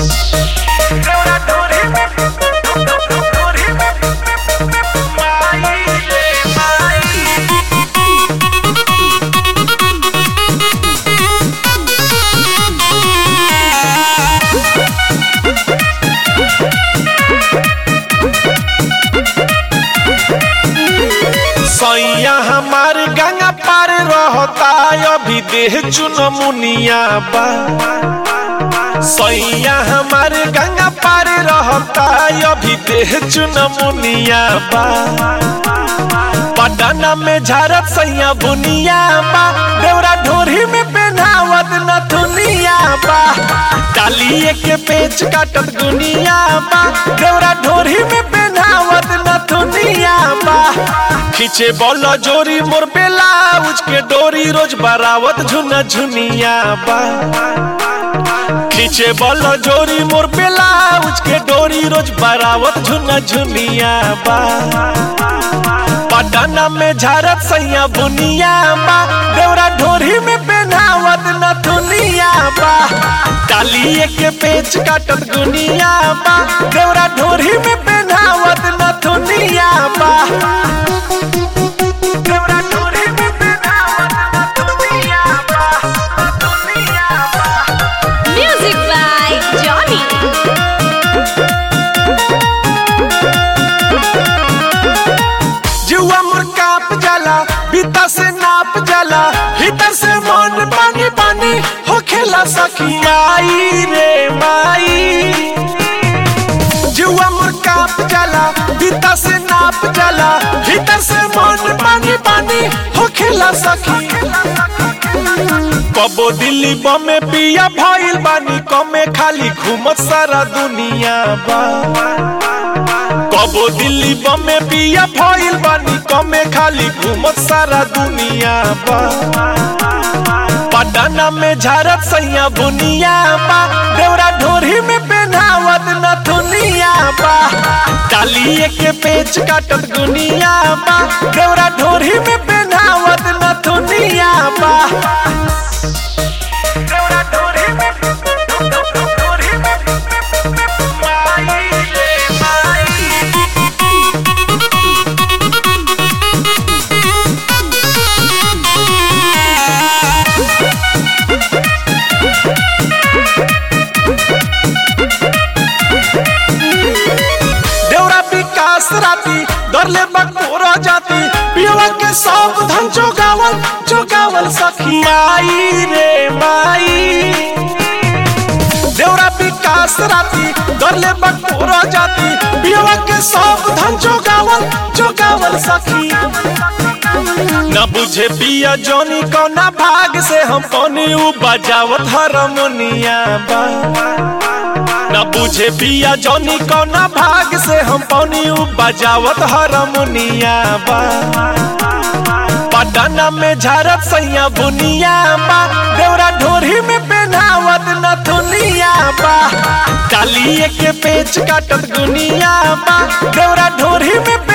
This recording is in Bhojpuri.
सैया हमार गंगा पार रहता अभी देह चुन मुनिया बा सैया हमार गंगा पार रहता अभी देह चुन मुनिया बा पटना में झारत सैया बुनिया बा देवरा ढोरी में पहनावत नथुनिया बा डालिए के पेच काटत गुनिया बा देवरा ढोरी में पहनावत नथुनिया बा खींचे बॉल जोरी मोर बेलाउज के डोरी रोज बरावत झुना झुनिया बा खींचे बॉल जोरी मोर बेलाउज के डोरी रोज बरावत झुना झुनिया बा पटना में झारत सैया बुनिया बा देवरा ढोरी में पहनावत नथुनिया बा डालिए के पेच काटत गुनिया बा देवरा ढोरी में पहनावत नथुनिया बा देवरा ढोरी में पहनावत नथुनिया बा नथुनिया बा Music by Johnny. जुआ मोर काप जाला भीतर से नाप जाला भीतर से मन पानी पानी हो खेला सखी आई रे माई जुआ मोर काप जाला भीतर से नाप जाला भीतर से मन पानी पानी हो खेला सखी कबो दिल्ली बमे पिया भइल बानी कमे खाली घूमत सारा दुनिया बा कबो दिल्ली बमे पिया भइल बानी कमे खाली घूमत सारा दुनिया बा पटना में झारत सैया बुनिया बा देवरा ढोरी में पहनावत नथुनिया बा डालिए के पेच काटत गुनिया बा देवरा ढोरी में पहनावत नथुनिया बा देवरा ढोरी में ढोरी में माई रे माई देवरा विकास राती दरले बकोरा जाती पियवा के सब धन जोगावल जोगावल सखी माई रे माई देवरा विकास राती दरले बकोरा जाती पियवा के सब धन जोगावल जोगावल सखी न बुझे पिया जोनी कौना भाग से हम पानी उ बजावत हारमोनिया बा न बुझे पिया जौनी कौना भाग से हम पौनी उ बजावत हारमोनिया बा पटना में झारत सैया बुनिया बा देवरा ढोरी में पहनावत नथुनिया बा डालिए के पेच काटत गुनिया बा देवरा ढोरी में